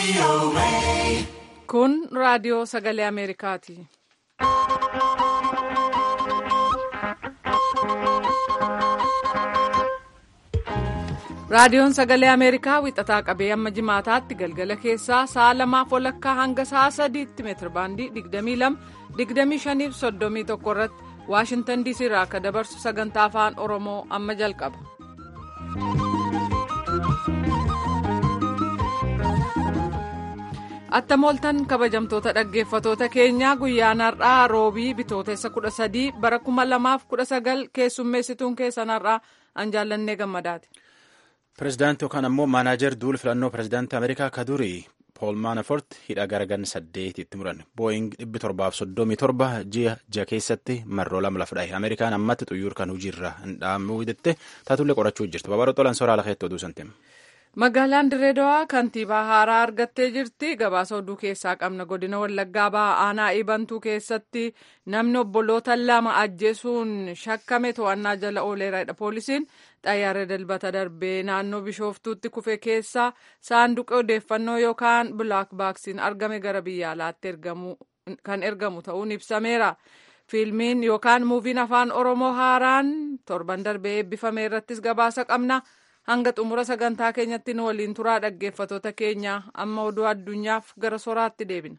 Kun raadiyoo sagalee Ameerikaati. Raadiyoon sagalee Ameerikaa wixataa qabee amma jimaataatti galgala keessaa sa'a lamaaf walakkaa hanga sa'a sadiitti meetirbaandii 22 25 31 irratti Waashintan DC irraa akka dabarsu sagantaa afaan Oromoo amma jalqaba. Attamooltan kabajamtoota dhaggeeffatoota keenyaa guyyaan har'aa roobii bitootessa 13 bara 2019 keessummeessituun keessan har'aa an jaallannee gammadaati. Pireezidaantii yookaan ammoo maanaajer duul filannoo pireezidaantii Ameerikaa ka durii Pool Maanafort hidha garagan saddeetitti muran booying dhibbi torbaaf soddomii torba ji'a ji'a keessatti marroo lama lafa dhahe Ameerikaan ammatti xuyyuur kan hojiirra hin dhaamuu hidhatte taatullee qorachuu jirti babaroo tolan soraa lakeetti oduu santeem. Magaalaan Dirreedawaa kantiibaa haaraa argattee jirti. Gabaasa oduu keessaa qabna. Godina Wallaggaa ba'aa aanaa Ibantuu keessatti namni obboloota lama ajjeesuun shakkame to'annaa jala ooleera. Poolisiin xayyaara dalbata darbee naannoo Bishooftuutti kufe keessaa saanduqa odeeffannoo yookaan bilaak baaksiin argame gara biyya alaatti kan ergamu ta'uun ibsameera. Fiilmiin yookaan muuviin afaan Oromoo haaraan torban darbee eebbifame irrattis gabaasa qabna. hanga xumura sagantaa keenyatti nu waliin turaa dhaggeeffatoota keenya amma oduu addunyaaf gara soraatti deebina.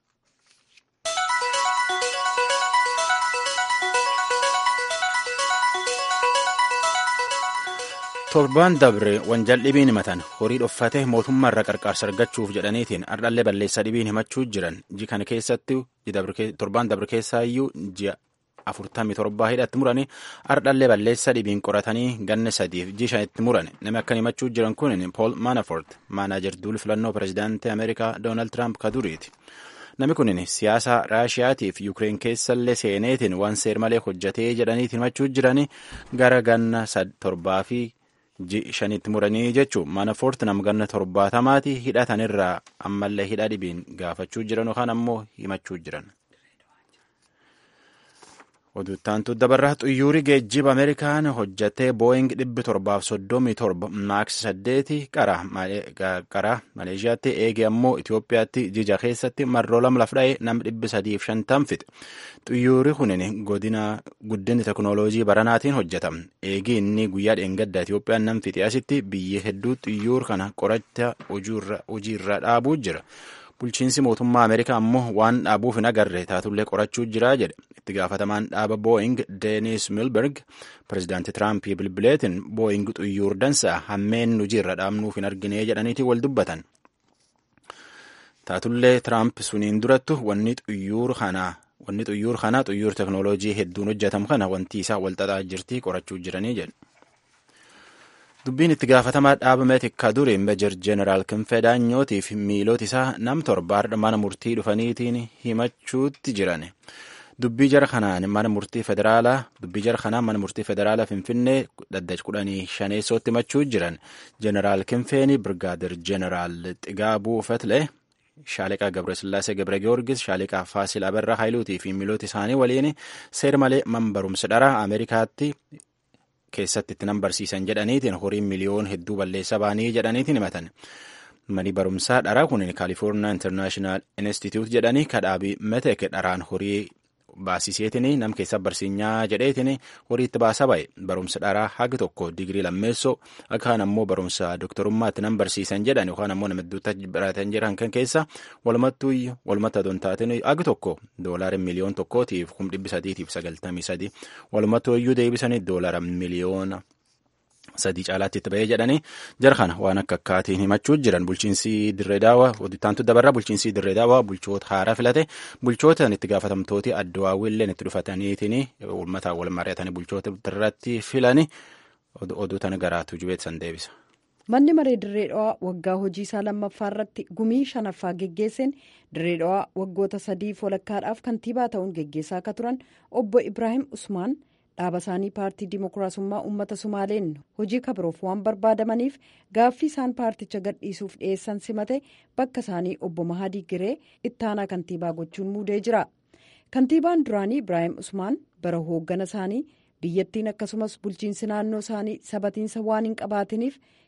torbaan dabre wanjal dhibiin himatan horii dhoffate mootummaa irraa qarqaarsa argachuuf jedhaniitiin ardhallee balleessaa dhibiin himachuu jiran ji kana keessatti torbaan dabre keessaayyuu ji'a afurtamii torbaa hidhatti muranii ardhallee balleessaa dhibiin qoratanii ganna sadiif ji shanitti murane namni akkan himachuu jiran kun pool maanafort maanaajer duul filannoo pireezidaantii ameerikaa doonaald tiraamp ka duriiti namni kun siyaasa raashiyaatiif yuukireen keessallee seeneetiin waan seer malee hojjatee jedhaniitiin himachuu jiranii gara ganna torbaa fi ji shanitti muranii jechuun maanafort nama ganna torbaatamaati hidhatanirraa ammallee hidha dhibiin gaafachuu jiran yookaan ammoo himachuu jiran. Oduuttaantu dabarraa xuyyuuri geejjiba Ameerikaan hojjatee booying dhibbi torbaaf soddomii torba maaks saddeeti qara Maleeshiyaatti eege ammoo Itoophiyaatti jija keessatti marroo lama laf dha'e nama dhibbi sadiif shantam fixe. Xuyyuuri kunin godina guddinni teknooloojii baranaatiin hojjetama. Eegi inni guyyaa dheengaddaa Itoophiyaan nam fixe asitti biyya hedduu xuyyuur kana qoracha hojiirra dhaabuu jira. bulchiinsi mootummaa ameerikaa ammoo waan dhaabuuf hin agarre taatullee qorachuu jira jedhe itti gaafatamaan dhaaba booying deenis milberg pireezidaantii tiraampii bilbileetiin booying xuyyuur dansaa hammeen hojiirra dhaabnuuf hin argine jedhaniiti wal dubbatan taatullee tiraamp suniin durattu wanni xuyyuur kanaa wanni xuyyuur kanaa xuyyuur teknooloojii hedduun hojjetamu kana wanti isaa wal xaxaa jirtii qorachuu jiranii jedhe dubbiin itti gaafatamaa dhaaba meetikka duri meejar jeeneraal kinfee daanyootiif miilota isaa nam torbaadha mana murtii dhufaniitiin himachuutti jiran dubbii jara kanaan mana murtii federaalaa dubbii jara kanaan mana murtii federaalaa finfinnee dhaddacha kudhanii shaneessootti himachuu jiran jeeneraal kinfeeni birgaadir jeeneraal xigaabuu fetlee shaaliqaa gabrasillaasee gabra giyoorgis shaaliqaa faasil abarraa haayiluutii fi miilota isaanii waliin seer malee man barumsa dharaa ameerikaatti keessatti itti nan barsiisan jedhaniitiin horiin miliyoon hedduu balleessa baanii jedhaniitiin himatan. Mani barumsaa dharaa kun Kaalifoorniyaa Internaashinaal Institute jedhanii kadhaabii metek dharaan horii baasiseetiin nam keessa barsiinyaa jedheetiin horii itti baasa ba'e barumsa dharaa hagi tokko digirii lammeessoo akkaan ammoo barumsa doktorummaatti nan barsiisan jedhan yookaan ammoo nama hedduutti baratan jiran kan keessa walumattuu walumatti adoon taateen hagi tokko doolaara miliyoon tokkootiif kum dhibbi sadiitiif sagaltamii sadi walumattuu iyyuu deebisanii doolaara miliyoona sadii caalaatti itti ba'ee jedhanii jara kana waan akka akkaatiin himachuu jiran bulchiinsi dirree daawaa oduttaantu dabarraa bulchiinsi dirree daawaa bulchoota haaraa filate bulchoota itti gaafatamtooti addawaawwiilleen itti dhufataniitiin uummataan wal mari'atanii bulchoota irratti filani oduu tana garaatu jubeetsan deebisa. Manni maree dirree dhawaa waggaa hojii isaa lammaffaa irratti gumii shanaffaa geggeesseen dirree dhawaa waggoota sadiif walakkaadhaaf kantiibaa ta'uun geggeessaa akka turan obbo Ibrahim Usmaan. dhaaba isaanii paartii dimokiraasummaa uummata sumaaleen hojii kabiroof waan barbaadamaniif gaaffii isaan paarticha gadhiisuuf dhiyeessan simate bakka isaanii obbo mahadii giree ittaanaa kantiibaa gochuun muudee jira kantiibaan duraanii ibraahim usmaan bara hooggana isaanii biyyattiin akkasumas bulchiinsi naannoo isaanii sabatiinsa waan hin qabaatiniif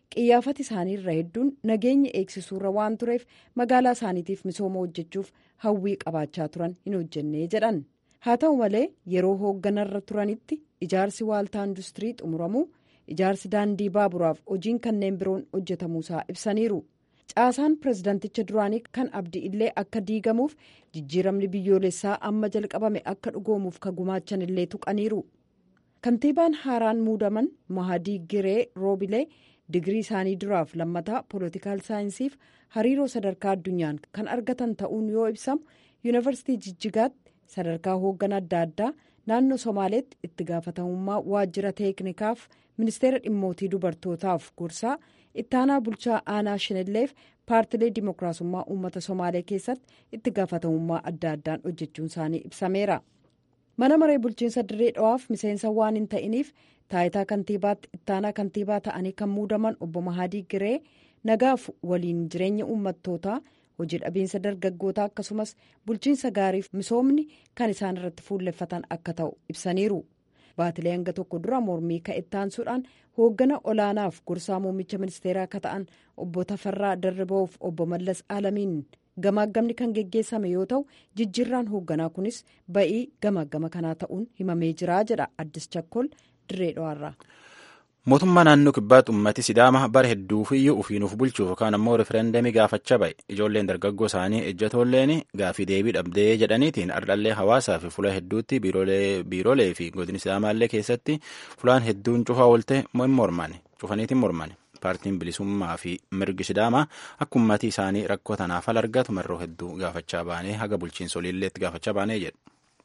qiyyaafati isaanii irra hedduun nageenya eegsisuurra waan tureef magaalaa isaaniitiif misooma hojjechuuf hawwii qabaachaa turan hin hojjennee jedhan haa ta'u malee yeroo hoogganarra turanitti ijaarsi waaltaa industirii xumuramuu ijaarsi daandii baaburaaf hojiin kanneen biroon hojjetamuusaa ibsaniiru caasaan pirezidaanticha duraanii kan abdii illee akka diigamuuf jijjiiramni biyyoolessaa amma jalqabame akka dhugoomuuf ka gumaachan illee tuqaniiru kantiibaan haaraan muudaman mahadii giree roobilee digirii isaanii duraaf lammataa poolitikaal saayinsiif hariiroo sadarkaa addunyaan kan argatan ta'uun yoo ibsamu yuunivarsiitii jijjigaatti sadarkaa hoogganaa adda addaa naannoo somaaleetti itti gaafatamummaa waajjira teeknikaaf ministeera dhimmootii dubartootaaf gorsaa ittaanaa bulchaa aanaa shinilleef paartilee dimookiraasummaa uummata somaalee keessatti itti gaafatamummaa adda addaan hojjechuun isaanii ibsameera mana maree bulchiinsa dirree dhawaaf miseensa waan hin ta'iniif taayitaa kantiibaatti ittaanaa kantiibaa ta'anii kan muudaman obbo mahadii giree nagaaf waliin jireenya uummattootaa hojii dhabiinsa dargaggootaa akkasumas bulchiinsa gaariif misoomni kan isaan irratti fuulleffatan akka ta'u ibsaniiru baatilee hanga tokko dura mormii ka'ettaansuudhaan hooggana olaanaaf gorsaa muummicha ministeeraa akka ta'an obbo Tafarraa Darriba'uuf obbo Mallas Alamiin gamaagamni kan geggeessame yoo ta'u jijjiirraan hoogganaa kunis ba'ii gamaagama kanaa ta'uun himamee jira jedha addis chakkol dirree dhawaarraa. mootummaa naannoo kibbaatti ummati sidaama bara hedduufiyyuu ufiinuuf bulchuuf yookaan ammoo rifereendamii gaafachaa ba'e ijoolleen dargaggoo isaanii ejjatoolleen gaafii deebii dhabdee jedhaniitiin ardhallee hawaasaa fi fula hedduutti biiroolee fi godini sidaamaallee keessatti fulaan hedduun cufaa oolte morman cufaniitiin morman paartiin bilisummaa fi mirgi sidaamaa akka ummatii isaanii rakkoo tanaaf al argatu marroo hedduu gaafachaa baanee haga bulchiinsa oliilleetti gaafachaa baanee jedhu.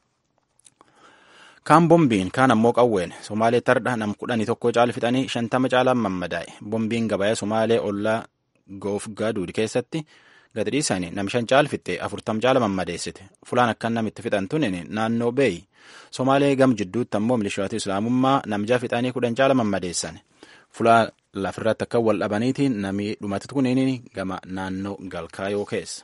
kaan bombiin kaan ammoo qawween somaalee tardha nam kudhanii tokko caal fixanii shantama caalaan mammadaa'e bombiin gabayaa somaalee ollaa goof gaaduud keessatti gadi dhiisanii nam shan caal fixxe afurtam caala mammadeessite fulaan akkan namitti fixan tunin naannoo beeyi somaalee gam jidduutti ammoo milishooti islaamummaa namjaa fixanii kudhan caala mammadeessan fulaa lafirratti akka wal dhabaniitiin namii dhumati kuniin gama naannoo galkaayoo keessa.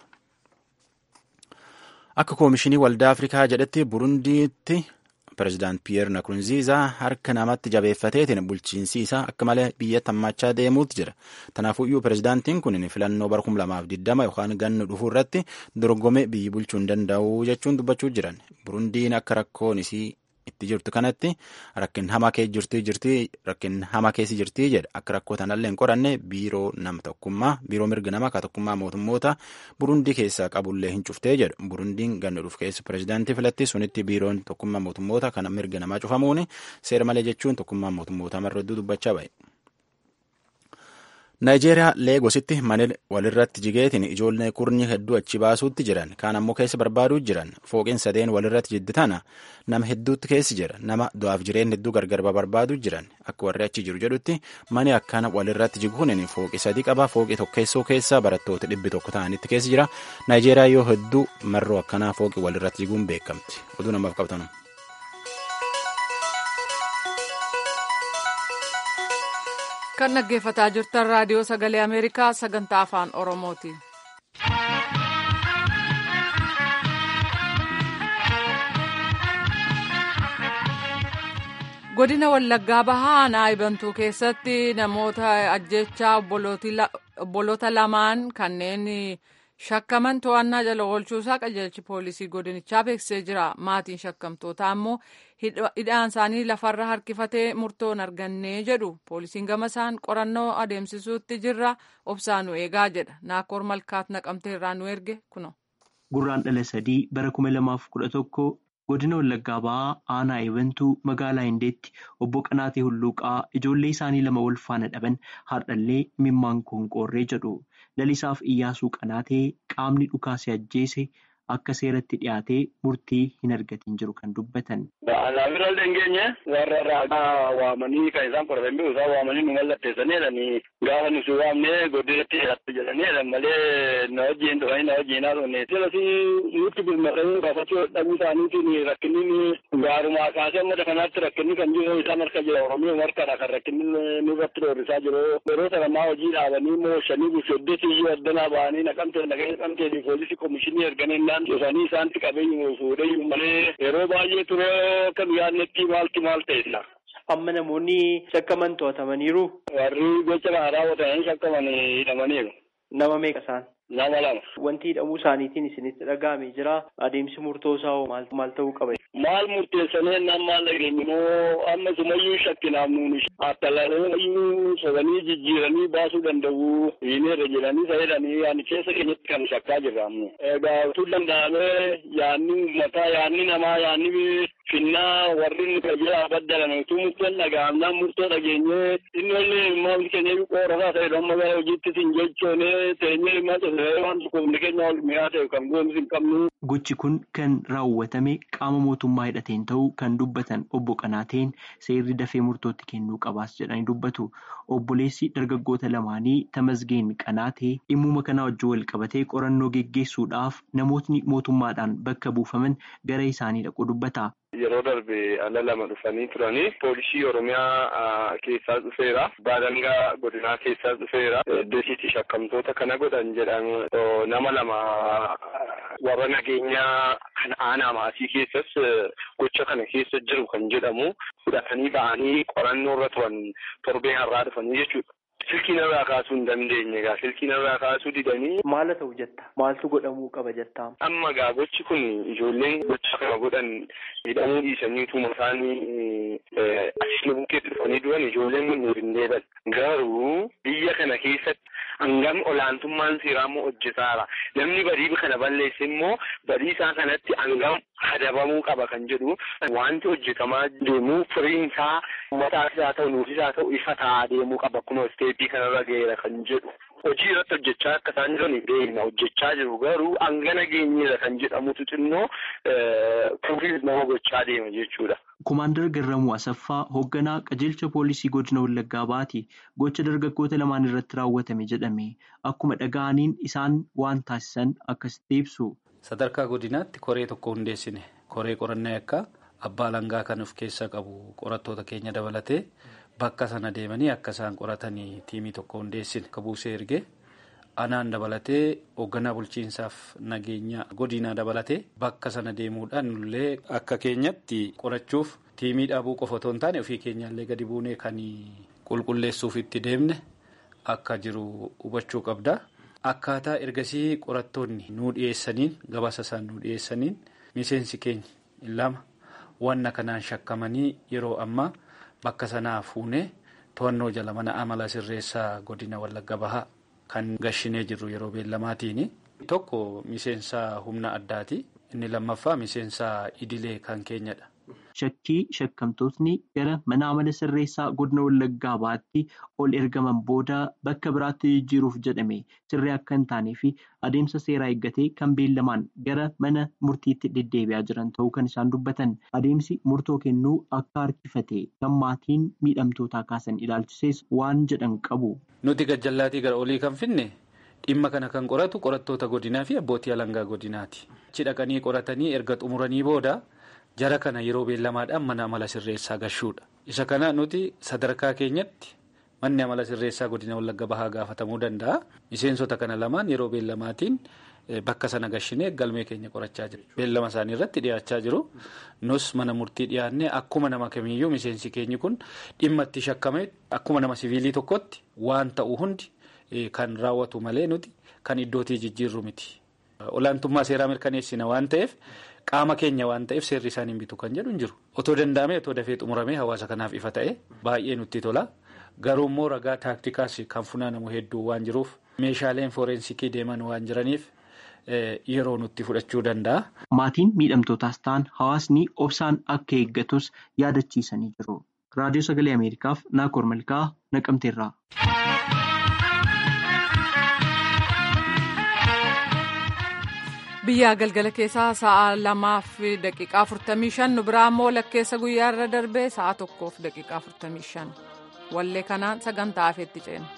akka koomishinii waldaa afrikaa jedhetti burundiitti Pireezidaant Piyeer Nakurunziizaa harka namatti jabeeffateetiin bulchiinsi isaa akka malee biyyatti hammachaa deemuutti jira. Tanaafuyyuu pireezidaantiin kun filannoo bara 2020 yookaan ganna dhufuu irratti dorgomee biyyi bulchuu hin danda'u jechuun dubbachuu jiran. Burundiin akka rakkoon isii itti jirtu kanatti rakkin hamaa keessa jirtii jirtii rakkin hamaa keessi jirtii jedha akka rakkoo tanallee hin qoranne biiroo nama tokkummaa biiroo mirga nama ka tokkummaa mootummoota burundii keessaa qabullee hin cuftee jedhu burundiin ganna dhufu keessa pireezidaantii filatti sunitti biiroon tokkummaa mootummoota kana mirga namaa cufamuun seera malee jechuun tokkummaa mootummoota marra hedduu dubbachaa ba'e. Naayijeeriyaa Leegositti mana walirratti jigeetiin ijoollee kurnyi hedduu achi baasuutti jiran kaan ammoo keessa barbaaduu jiran fooqeen sadeen walirratti jidditana nama hedduutti keessi jira nama du'aaf jireen hedduu gargar barbaaduu jiran akka warri achi jiru jedhutti mani akkana walirratti jiguun fooqi sadii qaba fooqi tokkeessoo keessa barattoota dhibbi tokko ta'anitti keessi jira Naayijeeriyaa yoo hedduu marroo akkanaa fooqi walirratti jiguun beekamti oduu namaaf qabtanu. kan dhaggeeffataa jirtan raadiyoo sagalee ameerikaa sagantaa afaan oromooti. godina wallaggaa bahaa naayibantuu keessatti namoota ajjechaa obboloota lamaan kanneen shakkaman to'annaa jala oolchuusaa qajeelchi poolisii godinichaa beeksisee jira maatiin shakkamtootaa ammoo hidhaan isaanii lafarra harkifatee murtoon argannee jedhu poolisiin gama isaan qorannoo adeemsisuutti jirra obsaanu eegaa jedha naakoor malkaat naqamtee irraa nu erge kuno. gurraan dhala sadii bara kuma lamaaf kudha tokko godina wallaggaa bahaa aanaa eebantuu magaalaa hindeetti obbo qanaatee hulluuqaa ijoollee isaanii lama wal faana dhaban haadhallee mimmaan koonqoorree jedhu lalisaaf iyyaasuu qanaatee qaamni dhukaase ajjeese akka seeratti dhiyaatee murtii hin argatin jiru kan dubbatan. Alaabira dhengeenye warra raagaa waamanii kan isaan qoratan bihu isaan waamanii nu mallatteessanidhani gaafa nuti waamnee godinatti hidhatte jedhanidha malee na wajjin dhufanii na wajjin haasofne. Silasi nutti birmadhanii gaafachuu dhabuu isaaniitiin rakkinni gaarumaa kaasee amma kanaatti rakkinni kan jiru isaan harka jira Oromiyaa markadha kan rakkinni nurratti dhoorrisaa jiru. Yeroo sana maa hojii dhaabanii moo shanii bushoddeetii iyyuu addanaa ba'anii naqamtee naqamtee naqamtee poolisii komishinii erganiin dhufanii isaanitti qabeenyu fuudhee malee yeroo baay'ee ture akka yaadnetti maalti maal ta'edha. amma namoonni shakkaman to'atamaniiru. Warri gocha kana raawwatanii shakkaman hidhamaniiru. Nama meeqa isaan? Nama lama. Wanti hidhamuu isaaniitiin isinitti dhaga'amee jira. Adeemsi murtoo isaa hoo maal ta'uu qaba? Maal murteessanii ennaan maal dhageenyinoo amma sumayyuu shakkinaaf nuuni attalaalanii sobanii jijjiiranii baasuu danda'u hiineerra jedhanii fayyadanii yaani keessa keenyatti kan shakkaa jirra ammoo. Egaa utuu danda'amee yaanni uummataa yaanni namaa yaanni finnaa warri nu tajaajila baddalan utuu murteen dhaga'amnaan murtoo dhageenyee inni illee maamli keenya qorataa ta'e amma gara hojiitti sin jechoonee teenyee dhimma tasiree waan tokkoofni keenya ol mi'aa ta'e kan goonus hin qabnu. Gochi kun kan raawwatame qaama mootummaa hidhateen ta'uu kan dubbatan obbo Qanaateen seerri dafee murtootti kennuu qabaas jedhanii dubbatu. Obboleessi dargaggoota lamaanii Tamasgeen Qanaatee dhimmuma kanaa wajjin wal qabatee qorannoo geggeessuudhaaf namootni mootummaadhaan bakka buufaman gara isaanii dhaqu dubbata. Yeroo darbe ala lama dhufanii turanii poolisii oromiyaa keessaa dhufeera. Baalangaa godinaa keessaa dhufeera. Iddoo shakkamtoota kana godhan jedhan nama lama warra nageenyaa kan aanaa maasii keessas gocha kana keessa jiru kan jedhamu fudhatanii ba'anii qorannoo irra turan torbee har'aa dhufanii jechuudha. Silkii narraa kaasuu hin dandeenye egaa silkii narraa kaasuu didanii. Maal ta'u jetta? Maaltu godhamuu qaba jettaa? Amma egaa gochi kun ijoolleen gocha kana godhan hidhamuu dhiisanii utuma isaanii asii bukeetti dhufanii du'an ijoolleen kun nuuf hin deeban. Garuu biyya kana keessatti hangam olaantummaan seeraa immoo hojjetaara. Namni badii kana balleesse immoo badii isaa kanatti hangam adabamuu qaba kan jedhu wanti hojjetamaa deemu firiin isaa uummataafis haa ta'u nuufis haa ta'u ifa ta'aa deemuu qaba kunoo isteetii kanarra ga'eera kan jedhu. Hojii irratti hojjechaa akka isaan jiran beekna hojjechaa jiru garuu hangana geenyeera kan jedhamutu xinnoo kufiis nama gochaa deema jechuudha. Kumaandar Garramuu Asaffaa hoogganaa qajeelcha poolisii godina Wallaggaa baati gocha dargaggoota lamaan irratti raawwatame jedhame akkuma dhaga'aniin isaan waan taasisan akkasitti ibsu. Sadarkaa godinaatti koree tokko hundeessine koree qorannaa akka abbaa langaa kan of keessaa qabu qorattoota keenya dabalatee bakka sana deemanii akka isaan qoratanii tiimii tokko hundeessine akka buusee ergee anaan dabalatee hoogganaa bulchiinsaaf nageenya godinaa dabalatee bakka sana deemuudhaan nullee akka keenyatti qorachuuf tiimii dhaabuu qofa otoo hin taane ofii keenyaallee gadi buunee kan qulqulleessuuf itti deemne akka jiru hubachuu qabda. Akkaataa ergasii qorattoonni nuu dhiyeessaniin gabaasa isaan nuu dhiyeessaniin miseensi keenya lama wanna kanaan shakkamanii yeroo ammaa bakka sanaa fuunee to'annoo jala mana amala sirreessaa godina Wallagga Bahaa kan gashinee jirru yeroo beellamaatiin tokko miseensa humna addaati inni lammaffaa miseensa idilee kan keenyadha. Shakkii shakkamtootni gara mana amala sirreessaa godina Wallaggaa Bahaatti ol ergaman booda bakka biraatti jijjiiruuf jedhame sirrii akka hin taanee fi adeemsa seeraa eeggatee kan beellamaan gara mana murtiitti deddeebi'aa jiran ta'uu kan isaan dubbatan adeemsi murtoo kennuu akka harkifate kan maatiin miidhamtootaa kaasan ilaalchisees waan jedhan qabu. Nuti gajjallaatii gara olii kan finne dhimma kana kan qoratu qorattoota godinaa fi abbootii alangaa godinaati. Achi dhaqanii qoratanii erga xumuranii booda. Jara kana yeroo beellamaadhaan mana amala sirreessaa gashuudha. Isa kana nuti sadarkaa keenyatti manni amala sirreessaa godina Wallagga Bahaa gaafatamuu danda'a. Miseensota kana lamaan yeroo beellamaatiin bakka sana gashinee galmee keenya qorachaa jiru. Beellama isaanii irratti dhiyaachaa jiru. Nus mana murtii dhiyaannee akkuma nama kamiiyyuu miseensi keenyi kun dhimma itti shakkame akkuma nama siviilii tokkotti waan ta'u hundi kan raawwatu malee nuti kan iddootii jijjiirru miti. Olaantummaa seeraa mirkaneessina waan ta'eef. Qaama keenya waan ta'eef seerri isaan hin bitu kan jedhu hin jiru. Otoo danda'amee otoo dafee xumuramee hawaasa kanaaf ifa ta'e baay'ee nutti tola. Garuu immoo ragaa taaktikaas kan funaanamu hedduu waan jiruuf meeshaaleen fooreensikii deeman waan jiraniif yeroo nutti fudhachuu danda'a. Maatiin miidhamtootaas ta'an hawaasni obsaan akka eeggatus yaadachiisanii jiru. Raadiyoo Sagalee Ameerikaaf Naakoor Malkaa Naqamteerraa. biyyaa galgala keessaa sa'a lamaaf daqiiqaa afurtamii shan nu biraa immoo lakkeessa guyyaa irra darbee sa'a tokkoof daqiiqaa afurtamii shan wallee kanaan sagantaa hafeetti ceena.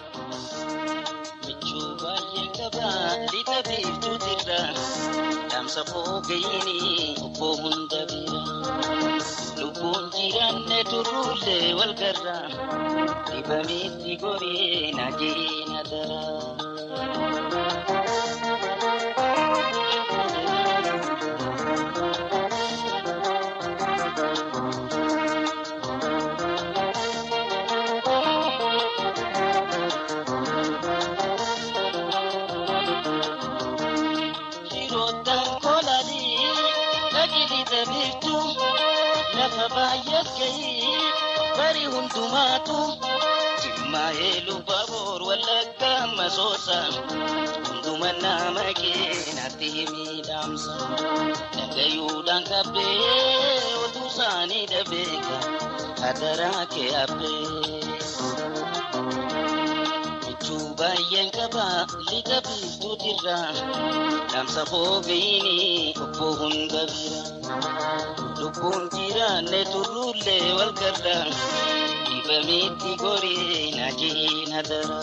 Lubbuun jiraanne turruulee wal garraa dibameetti goree na jeena daraa. lafa baay'ees gahii bari hundumaatu jimmaa heeluu baboor wallagga masoosa hunduma nama keenatti miidhamsa dhagayuudhaan qabbee otuu isaanii dhabeeka hadaraa kee habbee. Michuu baay'een qaba lixa biiftuutirra dhaamsa fogeeyini obbo hunda bira lubbuun jiraanne turruullee wal garra dibamitti gorii najiin hadara.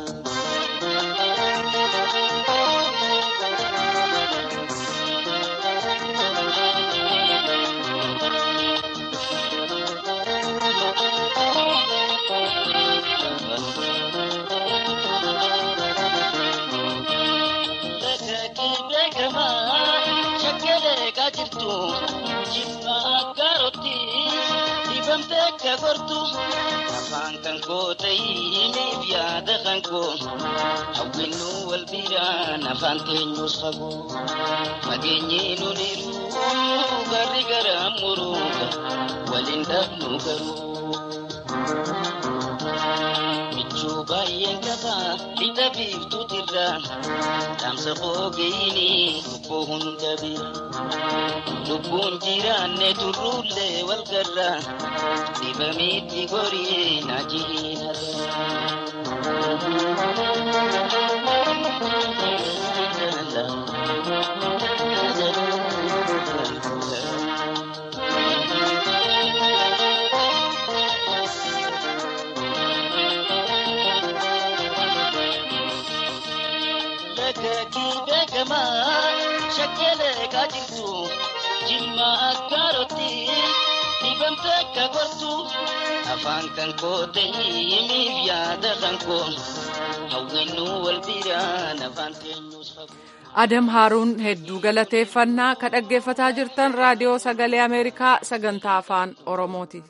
jirtu jibba akkaarotti dibamtee akka gortu afaan kan koo ta'iniif yaada kan koo hawwinnu wal biraan afaan teenyus fagoo fageenyi nuniru garri gara muruuga waliin dhabnu garuu. Michuu baay'een qaba lixa biiftuutirra dhaamsa fogeeyini obbo hunda bira lubbuun jiraanne turruullee wal garra dibamitti gorii najiin Lagakii beekamaa shakkeelee kaajirtu jimma akkaarotti dibamte akka gortu afaan kan koo ta'imiif yaada kan koo hawwinnu wal biraan afaan teenyus fagoo. Adam Haaruun hedduu galateeffannaa ka dhaggeeffataa jirtan raadiyoo sagalee Ameerikaa sagantaa afaan Oromooti.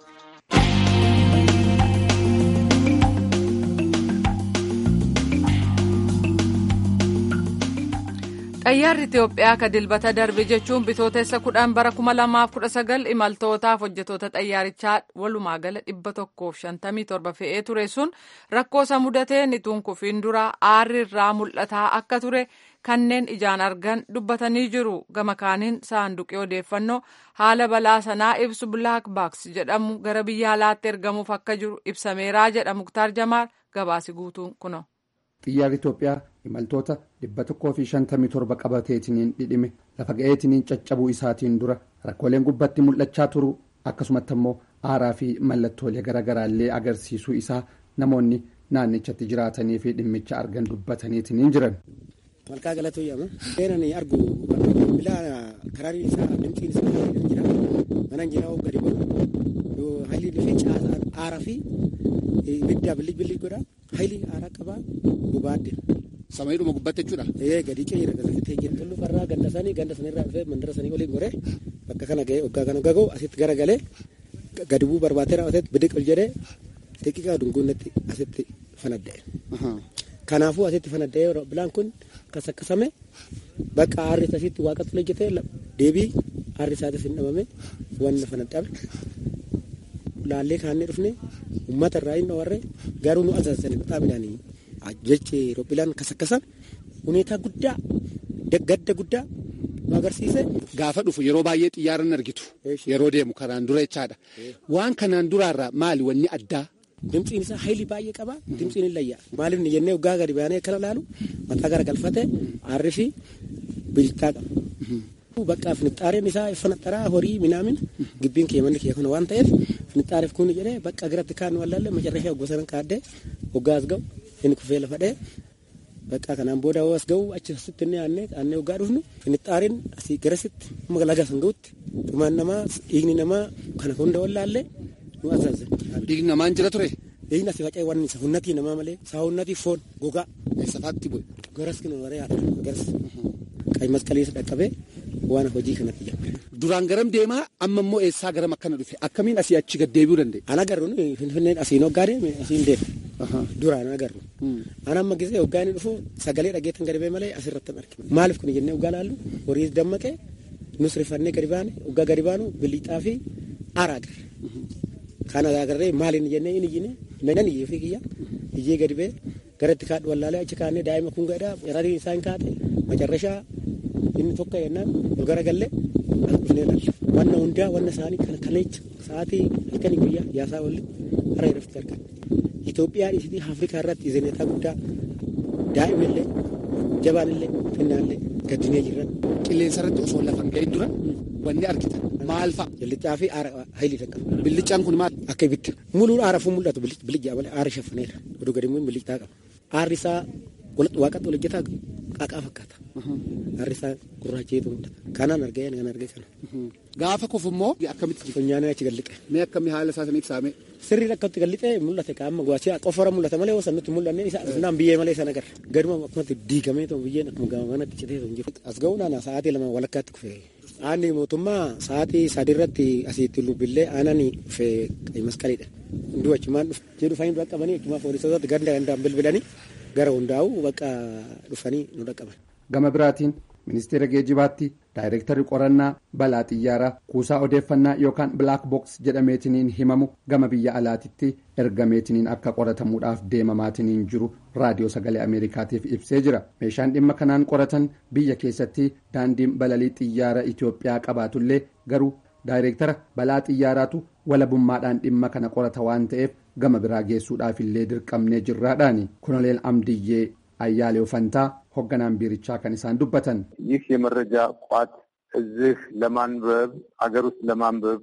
Xayyaarri Itoophiyaa ka dilbata darbe jechuun bitootessa kudhan bara kuma lamaaf kudha sagal imaltootaaf hojjetoota xayyaarichaa walumaa gala dhibba tokkoof shantamii torba fe'ee ture sun rakkoo isa mudateen ituun kufiin dura aarri irraa mul'ataa akka ture kanneen ijaan argan dubbatanii jiru gama kaaniin saanduqii odeeffannoo haala balaa sanaa ibsu blaak baaks jedhamu gara biyya alaatti ergamuuf akka jiru ibsameeraa jedha muktaar jamaal gabaasi guutuun kuno. xiyyaarri Itoophiyaa imaltoota dhibba tokkoo fi shantamii torba qabateetiniin dhidhime lafa ga'eetiniin caccabuu isaatiin dura rakkooleen gubbatti mul'achaa turu akkasumatti immoo aaraa fi mallattoolee garaagaraallee agarsiisuu isaa namoonni naannichatti jiraatanii fi dhimmicha argan dubbataniitiniin jiran. Malkaa galatu jedhama. Seenaan argu bilaa karaarii isaa dimxiin isaa jira. Mana jira gadi godhu. Haalli dhufee aaraa fi ibiddaa billig billig godha. Haalli aaraa qabaa gubaadde. Samaayidhuma gubbatte jechuudha. Ee gadi ce'eera galafatee jira. Tullu farraa ganda sanii ganda sanirraa dhufee mandara sanii oliin goree bakka kana ga'ee waggaa kana gaga'u asitti garagalee gadi bu'uu barbaatee raawwateetti bidiq ol jedhee xiqqaa dunguunnatti asitti fanadda'e. Kanaafuu asitti fanadda'ee bilaan kun akkas akkasame bakka aarri asitti waaqatti hojjetee deebii aarri isaatis hin dhabame wanna fanaddame. Laallee kaannee dhufne uummata irraa hin dhawarre garuu nu azaazanii bixaa midhaanii jechi roophilaan kasakkasa huneetaa guddaa gadda guddaa nu agarsiise. Gaafa dhufu yeroo baay'ee xiyyaara hin argitu yeroo deemu kanaan dura jechaadha. Waan kanaan duraarraa maali wanni addaa? Dimtsiin isaa hayli baay'ee qaba. Dimtsiin hin layyaa. Maaliif ni jennee waggaa gadi baanee akkana laalu mataa gara galfate aarri fi bilchaa qaba. Bakka finixaareen isaa fanaxaraa horii minaamin gibbiin kee manni kee kana waan ta'eef finixaareef kun jedhee bakka biratti kaan wallaalle macarrashee waggaa sanan kaaddee waggaa as ga'u inni kufee lafa dhee bakka kanaan booda as ga'u achi asitti inni aannee aannee waggaa dhufnu finixaareen asii garasitti amma laga san ga'utti dhumaan namaa dhiigni namaa kana hunda wallaalle nu azaazan. Dhiigni namaan jira ture. Dhiigni asii faca'ee waan isa hunnatii namaa malee saa hunnatii foon gogaa. Safaatti bu'e. Garas kinu waree haadha garas. Qayi masqaliisa dhaqqabee waan hojii kanatti jira. Duraan garam deemaa amma immoo eessaa garam akkana dhufe akkamiin asii achi gad deebi'uu danda'e. Ana agarru finfinneen asiin hoggaa deeme asiin deeme. Duraan agarru. Ana amma gisee hoggaa inni dhufu sagalee dhageettan gadi bee malee asirratti hin arginu. Maaliif kun jennee hoggaa laallu horii dammaqee nus rifannee gadi baane hoggaa gadi baanu bilixaa fi aara agarre. Kana agarree maaliin jennee inni iyyine nan iyyee fi kiyya iyyee gadi bee gara itti kaadhu wallaalee achi kaanee daa'ima kun gadhaa yarari isaa hin kaate macarrashaa inni tokko yennaan ol gara gallee as dhufnee laalla. Wanna hundaa wanna isaanii kana kaleecha sa'aatii halkanii guyyaa yaasaa olli hara irratti argan. Itoophiyaa dhiisitii Afrikaa irratti izineetaa guddaa daa'imnillee jabaanillee finnaallee gaddinee jirran. Qilleensa irratti osoo lafa hin gahin dura wanni argitan maal fa'a? Billichaa fi aara hayilii dhaqqaba. Billichaan kun maal? Akka ibidda. Muluun aara fuun mul'atu bilichaa malee aara shaffaneera. Oduu gadi immoo bilichaa qaba. Aarri isaa waaqatti ol hojjetaa qaqaa fakkaata. Aarri isaa gurraacheetu mul'ata. Kanaan argee kan argee kana. Gaafa kufu immoo akkamitti Funyaanee achi galliqe. Mee akkamii haala isaa saniif saame? Sirriin akkatti galliqee mul'ate qaama gochii qofora mul'ata malee osoo nutti mul'anne isa naan biyyee malee sana agarra. Gaduma akkumatti diigamee ta'u biyyeen akkuma gama manatti citee ta'u jiru. As ga'uun ana sa'aatii lama walakkaatti kufe. Aanni mootummaa sa'aatii sadii irratti asitti lubbillee aanani kufe masqaliidha. Hunduu achumaan jedhu fayin dura qabanii achumaa poolisootatti ganda gandaan bilbilanii gara hundaa'u bakka dhufanii nu dhaqqaban. Gama biraatiin ministeera geejibaatti daayirektarri qorannaa balaa xiyyaaraa kuusaa odeeffannaa yookaan bilaak boks jedhameetiniin himamu gama biyya alaatitti ergameetiniin akka qoratamuudhaaf deemamaatiniin jiru raadiyoo sagalee ameerikaatiif ibsee jira meeshaan dhimma kanaan qoratan biyya keessatti daandiin balalii xiyyaara itiyoophiyaa qabaatullee garuu daayirektara balaa xiyyaaraatu walabummaadhaan dhimma kana qorata waan ta'eef gama biraa geessuudhaaf illee dirqamnee jirraadhaani koloneel amdiyyee አያሌው ፈንታ ሆገናን ቢርቻ ከኒሳን ዱበተን ይህ የመረጃ ቋት እዚህ ለማንበብ አገር ውስጥ ለማንበብ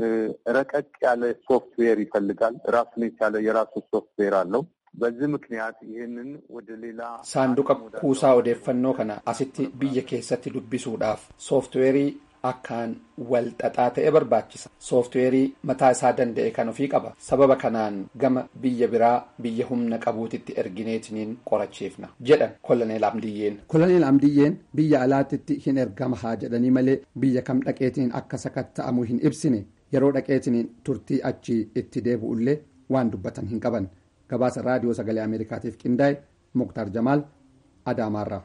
ረቀቅ ያለ ሶፍትዌር ይፈልጋል። ራሱን የቻለ የራሱ ሶፍትዌር አለው። በዚህ ምክንያት ይህንን ወደ ሌላ ሳንዱቀ ኩሳ ኦዴፈኖ ከነ አሲቲ ብየ ኬሰቲ ዱቢሱudhaaf sooftiweerii akkaan wal xaxaa ta'e barbaachisa sooftiweerii mataa isaa danda'e kan ofii qaba sababa kanaan gama biyya biraa biyya humna qabuutitti ergineetiniin qorachiifna jedhan koloneel amdiyyeen koloneel amdiyyeen biyya alaatitti hin ergama haa jedhanii malee biyya kam dhaqeetiniin akka sakatta'amu hin ibsine yeroo dhaqeetiniin turtii achi itti deebi'ullee waan dubbatan hin qaban gabaasa raadiyoo sagalee ameerikaatiif qindaa'e muktaar jamaal adaamaarraa.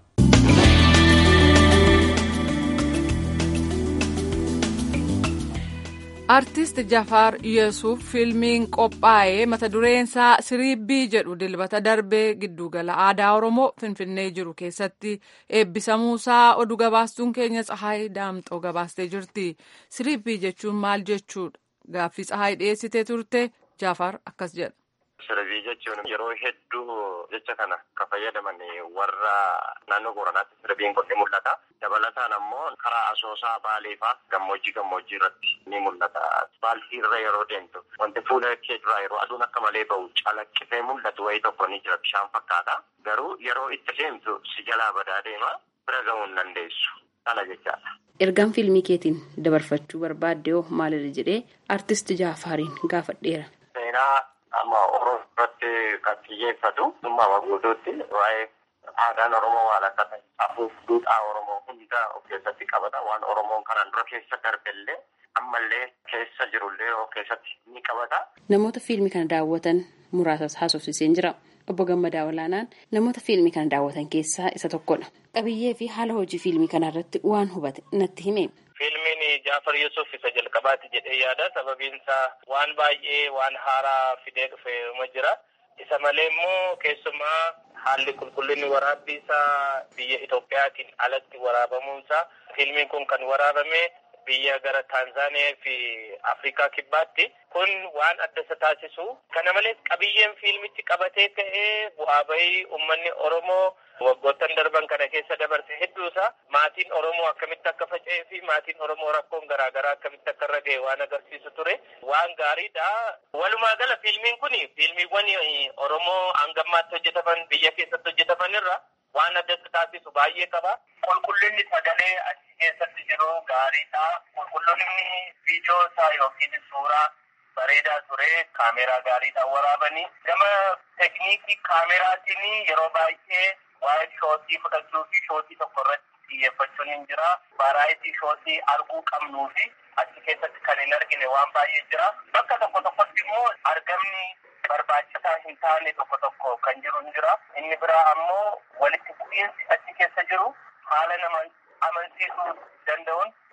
artist jafaar yesuuf fiilmiin qophaa'ee mata dureensaa siriibbii jedhu dilbata darbee giddugala aadaa oromoo finfinnee jiru keessatti eebbisamuusaa oduu gabaastuun keenya tsahaay daamxoo gabaastee jirti siriibbii jechuun maal jechuudha gaaffii tsahaay dhiyeessitee turte jafaar akkas jedha. Siribii jechuun yeroo hedduu jecha kana kan fayyadaman warra naannoo Booranaatti sirbiin kun ni mul'ata. Dabalataan ammoo karaa asoosaa baalee fa'aa gammoojjii gammoojjii irratti ni mul'ata. Baaltii irra yeroo deemtu wanti fuula kee duraa yeroo aduun akka malee bahu calaqqisee mul'atu wayii tokko ni jira bishaan fakkaata. Garuu yeroo itti deemtu si jalaa badaa deema bira gahuu hin dandeessu. Kana jechaadha. Ergaan fiilmii keetiin dabarfachuu barbaadde hoo maalidha jedhee artist Jaafaariin gaafadheera. Seenaa amma Oromoo irratti kan xiyyeeffatu dhimma guutuutti waa'ee aadaan Oromoo waan akka ta'e afuuf duudhaa Oromoo hunda of keessatti qabata waan Oromoon kanaan dura keessa darbellee ammallee keessa jirullee of keessatti ni qabata. Namoota fiilmii kana daawwatan muraasas haasofsiseen jira. Obbo Gammadaa Olaanaan namoota fiilmii kana daawwatan keessaa isa tokkodha. Qabiyyee fi haala hojii fiilmii kana irratti waan hubate natti hime. Fiilmiin Jaafar Yusuf isa jalqabaati jedhee yaada. Sababiin isaa waan baay'ee waan haaraa fidee dhufe uma jira. Isa malee immoo keessumaa haalli qulqullinni waraabbii isaa biyya Itoophiyaatiin alatti waraabamuunsaa fiilmiin kun kan waraabame biyya gara Taanzaaniyaa fi Afrikaa kibbaatti kun waan adda isa taasisu. Kana malees qabiyyeen fiilmichi qabatee ka'ee bu'aa bahii uummanni Oromoo waggoottan darban kana keessa dabarse hedduusaa maatiin Oromoo akkamitti akka faca'ee fi maatiin Oromoo rakkoon garaagaraa akkamitti akka irra ga'e waan agarsiisu ture waan gaariidha. Walumaa gala fiilmiin kun fiilmiiwwan Oromoo hangammaatti hojjetaman biyya keessatti hojjetaman irra waan adda isa taasisu baay'ee qaba. Qulqullinni sagalee achi keessatti jiru gaariidha. Qulqullinni viidiyoo isaa yookiin suuraa bareedaa ture kaameeraa gaariidhaan waraabanii gama tekniikii kaameraatiin yeroo baay'ee waa'ee shootii fudhachuu fi shootii tokko irratti xiyyeeffachuun hin jira. Varaayitii shootii arguu qabnuu fi achi keessatti kan hin argine waan baay'ee jira. Bakka tokko tokkotti immoo argamni barbaachisaa hin taane tokko tokko kan jiru hin jira. Inni biraa ammoo walitti bu'iinsi achi keessa jiru haala nama amansiisuu danda'uun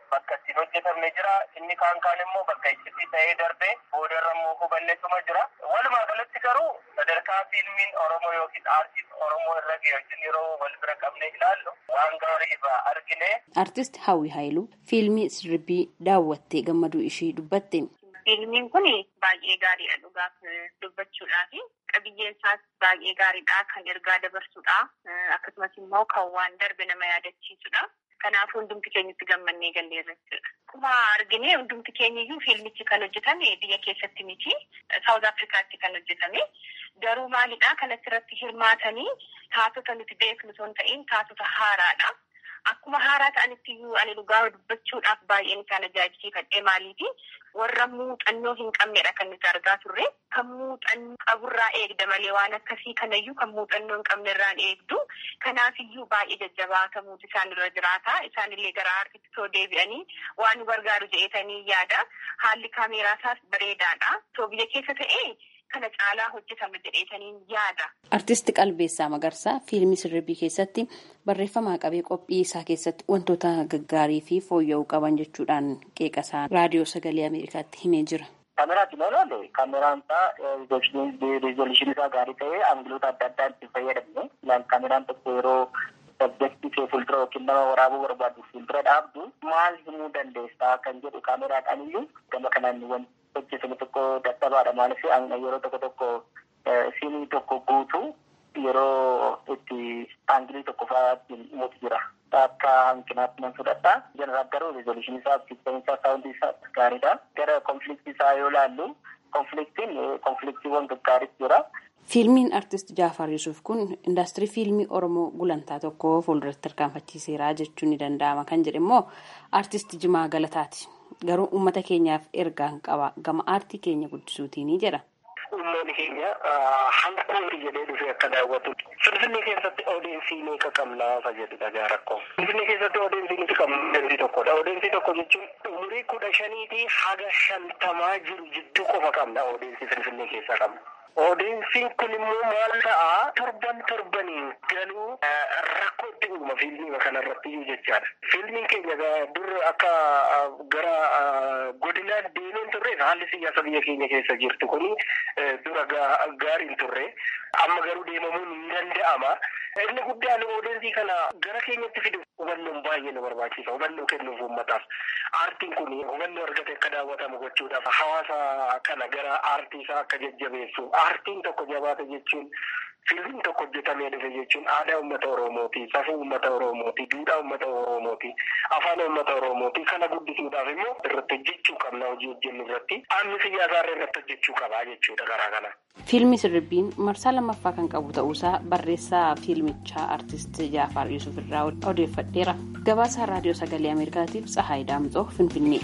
bakka ittiin hojjetamne jira inni kaan kaan immoo bakka iccitii ta'ee darbee boodarra immoo hubanneetuma jira walumaa galatti garuu sadarkaa fiilmiin oromoo yookiin aartiin oromoo irra ga'e wajjin yeroo wal bira qabne ilaallu waan gaarii irraa argine. Artist Hawwi Haayiluu fiilmii sirbii daawwattee gammaduu ishii dubbatte. Fiilmiin kun baay'ee gaariidha dhugaaf dubbachuudhaaf qabiyyeen isaas baay'ee gaariidha kan ergaa dabarsudha akkasumas immoo kan waan darbe nama yaadachiisudha. Kanaaf hundumti keenyatti gammannee galleerra jechuudha. Akkuma argine hundumti keenyayyuu fiilmichi kan hojjetame biyya keessatti miti Saawuz Afrikaatti kan hojjetame garuu maalidha kan asirratti hirmaatanii taatota nuti beeknu osoo hin ta'in taatota haaraadha. Akkuma haaraa ta'anitti iyyuu ani dhugaa dubbachuudhaaf baay'een isaan ajaa'ibsiifadhee maaliifi warra muuxannoo hin qabnedha kan nuti argaa turre kan muuxannoo qaburraa eegda malee waan akkasii kanayyuu kan muuxannoo hin qabnerraan eegdu kanaafiyyuu baay'ee jajjabaatamuutu isaan irra jiraata isaanillee gara aartitti soo deebi'anii waan nu gargaaru jedhetanii yaada haalli kaameeraa isaas bareedaadha soo biyya keessa ta'ee kana caalaa hojjetama jedheetaniin yaada. Artisti Qalbeessaa Magarsaa fiilmii sirbii keessatti barreeffamaa qabee qophii isaa keessatti wantoota gaggaarii fi fooyya'uu qaban jechuudhaan qeeqasaa raadiyoo sagalee Ameerikaatti himee jira. Kaameraatiin yoo ilaalle kaameraan isaa riizolushiin isaa gaarii ta'ee aangiloota adda addaa itti fayyadamne ilaal kaameraan tokko yeroo sabjektii kee fuuldura yookiin nama waraabuu barbaadu fuuldura dhaabdu maal himuu dandeessaa kan jedhu kaameraatiin iyyuu gama kanaan wanti hojjetamu tokko dadhabaadha maaliif yeroo tokko tokko siinii tokko guutuu yeroo itti aangilii tokko fa'aa ittiin himutu jira. Akka hanqinaatti nan fudhadha. Jeneraal garuu rizolushiin isaa fiiksanii isaa saawundii isaa gaariidha. Gara konfliktii isaa yoo ilaallu konfliktiin konfliktiiwwan gaggaariitu jira. Fiilmiin artist Jaafar Yusuf kun indaastirii fiilmii Oromoo gulantaa tokko fuulduratti tarkaanfachiiseera jechuun ni danda'ama kan jedhe immoo artist Jimaa Galataati. Garuu uummata keenyaaf ergaan qaba gama aartii keenya guddisuutiin jedha. Uummanni keenya hanqooti jedhee dhufee akka daawwatu. Finfinnee keessatti odeensii meeqa qabnaa fayyadudha gaa rakkoo. Finfinnee keessatti odeensii nuti qabnu odeensii tokkodha. Odeensii tokko jechuun umurii kudha shaniitii haga shantamaa jiru jidduu qofa qabna odeensii Finfinnee keessaa qabna. Odeessiin kun immoo maal ta'a torban torbaniin galuu rakkoo itti uuma fiilmii kanarratti iyyuu jechaadha. Fiilmiin keenya dur akka gara godinaan deemeen turreef haalli siyaasa biyya keenya keessa jirtu kun dura gaariin turre amma garuu deemamuun ni danda'ama. Inni guddaan odeensii kana gara keenyatti fidu hubannoon baay'ee nu barbaachisa. Hubannoo kennuuf uummataaf. Aartiin kun hubannoo argate akka daawwatamu gochuudhaaf hawaasa kana gara aartii isaa akka jajjabeessu. Aartiin tokko jabaate jechuun fiilmiin tokko hojjetamee dhufe jechuun aadaa uummata Oromooti, safuu uummata Oromooti, duudhaa uummata Oromooti, afaan uummata Oromooti. Kana guddisuudhaaf immoo irratti hojjechuu qabna hojii hojjennu irratti. Aanni siyaasaa irratti hojjechuu qabaa jechuudha garaa kana. Fiilmi sirbiin marsaa lammaffaa kan qabu ta'uusaa barreessaa fiilmichaa artist Jaafar Yusuf irraa odeeffadheera. Gabaasaa raadiyoo sagalee Ameerikaatiif Tsahaay Daamxoo Finfinnee.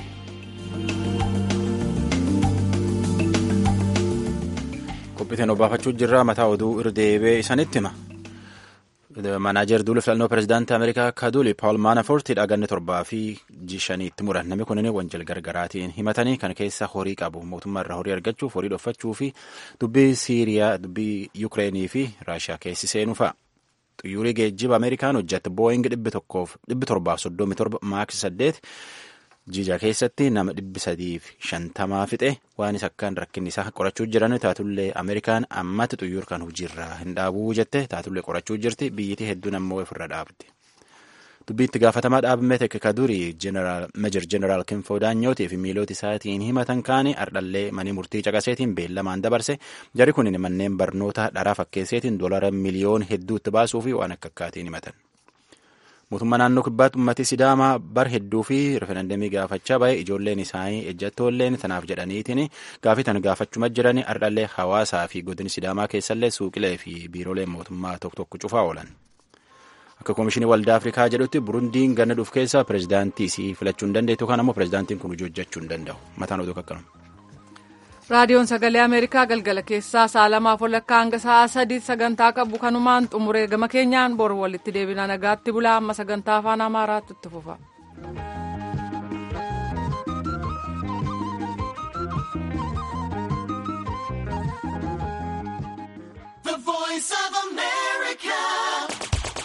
qophiiteen obbaafachuu jirra mataa oduu irdeebee isanitti hima. Manaajer duula filannoo pirezidaantii Ameerikaa Kaduli Paul Manafortidha ganni torbaa fi shaniitti muran namni kunin wanjal gargaraatiin himatanii kan keessa horii qabu mootummaa irraa horii argachuuf horii dhoffachuu fi dubbii Siiriyaa dubbii Yukireenii fi Raashiyaa keessi seenuu fa'a. Xiyyaarri geejjiba Ameerikaan hojjette Booying dhibbi torbaaf soddomii torba maaks saddeet jija keessatti nama dhibbi sadiif shantamaa fixe waan isa akkaan rakkinni isaa qorachuu jiran taatullee ameerikaan ammatti xiyyaara kan hojiirraa hin dhaabuu jette taatullee qorachuu jirti biyyittii hedduun ammoo ofirra dhaabdi. Dubbii itti gaafatamaa dhaabame tekke kadurii meejor jeneraal Kinfoo Daanyootii fi miiloota isaatiin himatan kaane ardhallee manii murtii caqaseetiin beellamaan dabarse jari kun manneen barnoota dharaa fakkeesseetiin doolara miliyoon hedduutti baasuu fi waan akka akkaatiin himatan. mootummaa naannoo kibbaatti uummatni sidaamaa bar hedduu fi referendamii gaafachaa bahe ijoolleen isaanii ejjattoolleen tanaaf jedhaniitiin gaafii tan gaafachuma jiranii ardhallee hawaasaa fi godini sidaamaa keessallee suuqilee fi biirooleen mootummaa tokko tokko cufaa oolan. Akka koomishinii waldaa Afrikaa jedhutti Burundiin ganna dhuuf keessa pirezidaantii isii filachuu hin dandeettu kan ammoo pirezidaantiin kun hojii hojjechuu hin danda'u. Mataan oduu akkanuma. raadiyoon sagalee ameerikaa galgala keessaa sa'a lamaaf walakkaa hanga sa'a sadii sagantaa qabu kanumaan xumuree gama keenyaan bor walitti deebina nagaatti bulaa amma sagantaa afaan amaaraatti itti fufa.